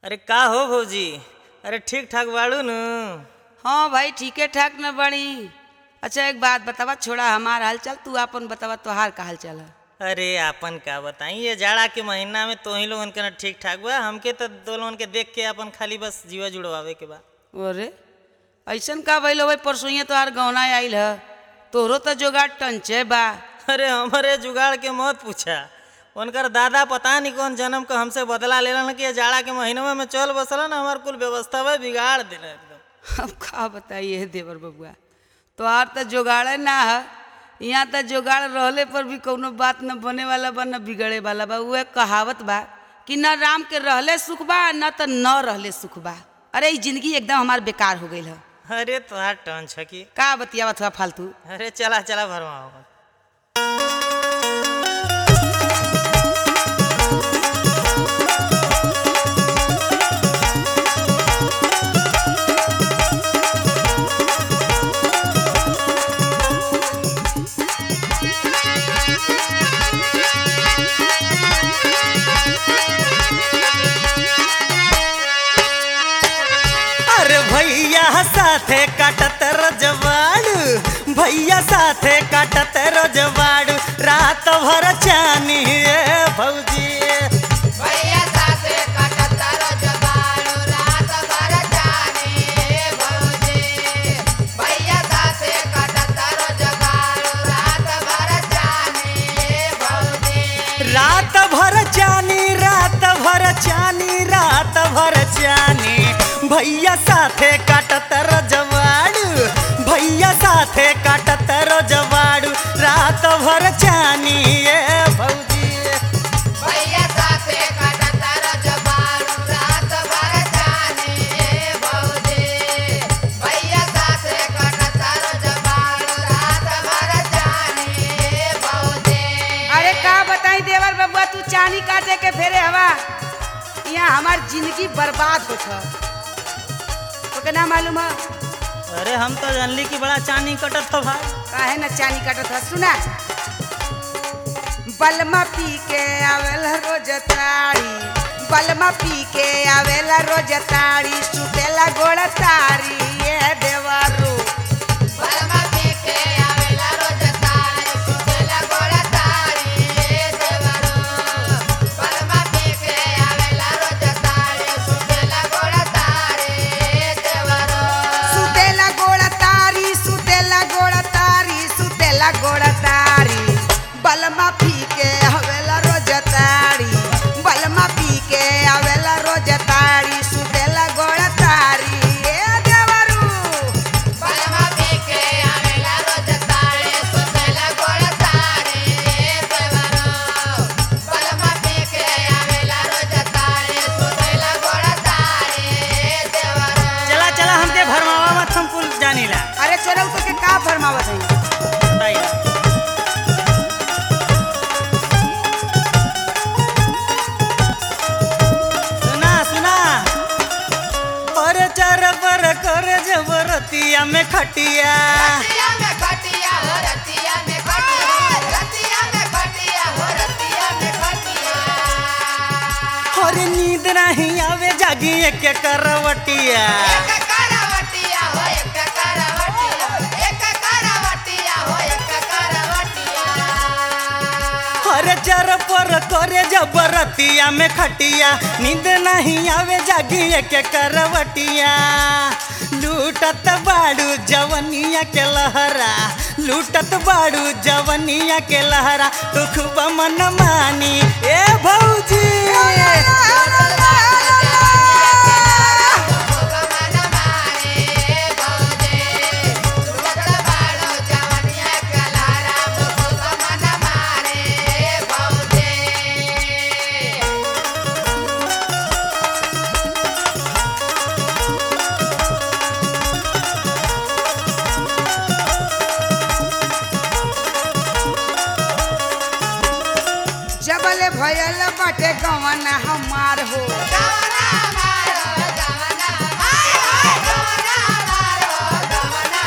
अरे का हो भौजी अरे ठीक ठाक बाड़ू न हाँ भाई ठीके ठाक न बड़ी अच्छा एक बात बतावा छोड़ा हमार हाल चाल तू अपन बतावा तोहार का हाल चाल है अरे आपन का बताई ये जाड़ा के महीना में तो ही लोगन के ना ठीक ठाक बा हमके तो दो लोगन के देख के अपन खाली बस जीवा जुड़वावे के बा अरे ऐसन का भइल भाई परसों तोहार गौना आइल है तोहरो तो जोगाड़ टंचे बा अरे हमारे जुगाड़ के मत पूछा उनकर दादा पता नहीं कौन जन्म का हमसे बदला लेलन कि ये जाड़ा के महीनवा में चल बसला ना हमार कुल व्यवस्था में बिगाड़ देना एकदम अब का बताइए देवर बबुआ तोहार तो जोगाड़े ना है यहाँ तो जोगाड़ रहले पर भी कौनो बात न बने वाला बा न बिगड़े वाला बा उहे कहावत बा कि न राम के रहले सुख बा न तो न रहले सुख बा अरे ई जिंदगी एकदम हमार बेकार हो गई है अरे तोहार टन छकी का बतियावा थोड़ा फालतू अरे चला चला भरवाओ अरे भैया साथे काटत रजवाड़ू भैया साथे काटत रजवाड़ू रात भर चानी ए भौजी भैया साथे काटत रजवाड़ू रात भर जाने भौजी भैया साथे काटत रजवाड़ू रात भर जाने भौजी रात भर चानी रात भर चानी रात भर चानी भैया साथे काटत रजवाड़ू भैया साथे काटत रजवाड़ू रात भर चानी ए भौजी भैया साथे काटत रजवाड़ू रात भर जाने भौजी भैया साथे काटत रजवाड़ू रात भर जाने भौजी अरे का बताई देवर बबुआ तू चानी काटे के फेरे हवा यहाँ हमार जिंदगी बर्बाद हो छ ओके ना मालूम है अरे हम तो जानली कि बड़ा चानी कटत हो भाई काहे न चानी काटत है सुना बलमा पी के आवेला रोज तारी बलमा पी के आवेला रोज तारी सुतेला गोड़ तारी ये देवरू बलमा पीके आवेला रोज तारी सुतेला गोड़ तारी देवरो बलमा पीके आवेला रोज तारी सुतेला गोड़ तारी देवरो सुतेला गोड़ तारी सुतेला गोड़ तारी सुतेला गोड़ तारी बलमा पी के आवेला रोज तारी बलमा पी के आवेला रोज तारी सुतेला गोड़ तारी ये देवरू बलमा पीके आवेला रोज तारी सुतेला गोड़ तारी देवरो बलमा पीके आवेला रोज तारी सुतेला गोड़ तारी देवरो चला चला हमके भरमावा मत हम कुल जानीला अरे चलो तो के का फरमावत है बताइए सुना सुना और चार पर कर जबरतिया में खटिया रतिया में खटिया हो रतिया में खटिया रतिया में खटिया हो रतिया में खटिया और नींद नहीं आवे जागी एक करवटिया एक करवटिया हो एक करवटिया एक करवटिया हो एक करवटिया और चार पर करे जबरतिया में खटिया नींद नहीं आवे जागी एक करवटिया लूटत बाड़ू जवनिया के लहरा लूटत बाड़ू जवनिया के लहरा तो खूब मन मानी ए भौजी खूब मन मारे भौजे लुट बाड़ो जवनिया के लारा खूब मन मारे भौजे जबले भयल बाटे गवन हमार हो गवना मारो गवना मारो गवना मारो गवना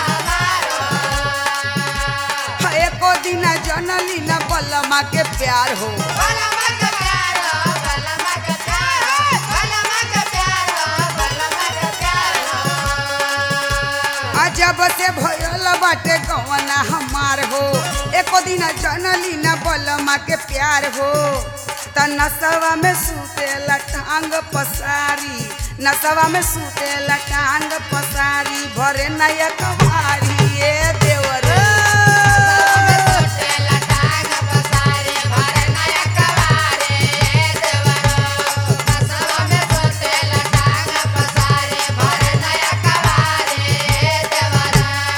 मारो एको दिन जनली न बलमा के प्यार हो बलमा के प्यारो बलमा के प्यारो बलमा के प्यारो जब से भयल बाटे गवना हमार हो एको दिन जनली न बलमा के प्यार हो त नसवा में सूते टांग पसारी नसवा में सूते टांग पसारी भरे नया कवारी ए देवर सोटेला टांग पसारे भरे नया कवारे देवरो नसवा में सोटेला टांग पसारे भरे नया कवारे देवरो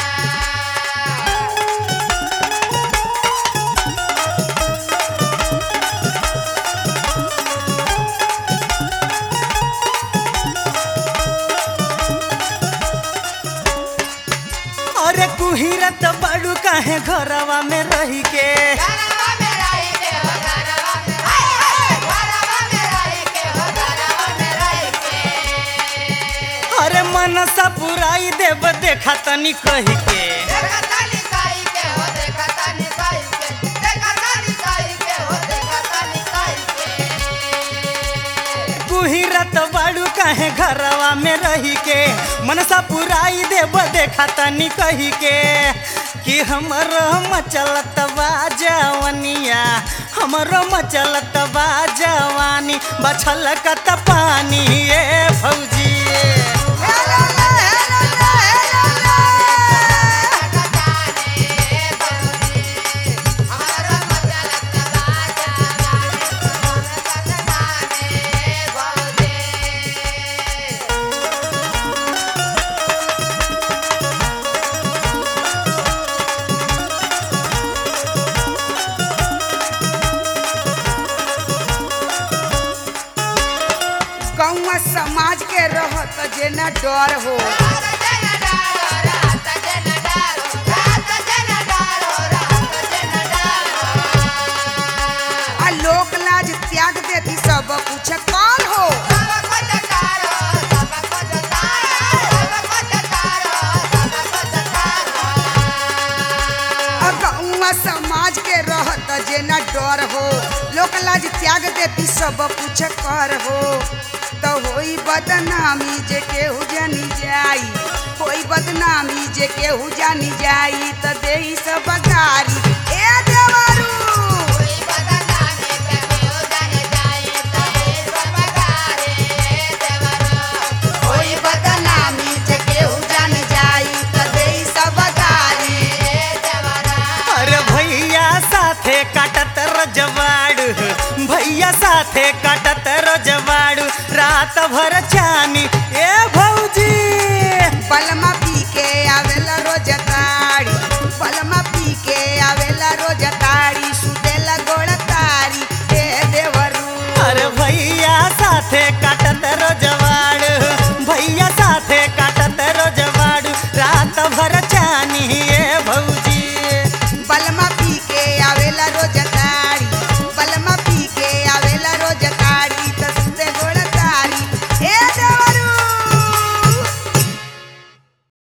अरे कुहिरत बड़ू काहे घरवा में रही के घरवा में रही के हो घरवा में हाय हाय घरवा में रही के हो घरवा में रही के अरे मनसा पुराई देव देखा तनी कही के देखता निकाई के हो देखता निकाई के देखता निकाई के हो देखता निकाई के कुहिरत बड़ू काहे घरवा में रही के मनसा पुराई देव देखा तनी कही के कि हमर मचलत बा जवनिया हमरो मचलत बा जवानी बछल कत पानी ए भौजी हेलो ले, हेलो ले, हेलो ले। जाने बबुनी हमारा मचलत बाजा रानी तोर जाने बबुनी गौवा समाज के रहत जे न डर हो रात जन डारो रात जन डारो रात जन डारो रात जन डारो आ लोक लाज त्याग देती सब कुछ काल हो सब कुछ तारो सब कुछ तारो सब कुछ तारो सब कुछ तारो आ गौवा समाज के रहत जे न डर हो लोक लाज त्याग देती सब कुछ कर हो तो होई बदनामी जे केहू जानी जाई होई बदनामी जे केहू जानी जाई तो देही सब गारी ए देवरू कोई बदनामी के केहू जाने जाए तो ये सब गारे देवरो होई बदनामी जे केहू जानी जाई तो देही सब गारी देवरो अरे भैया साथे काटत रजवाड़ू भैया साथे काटत रजवाड़ू रात भर चानी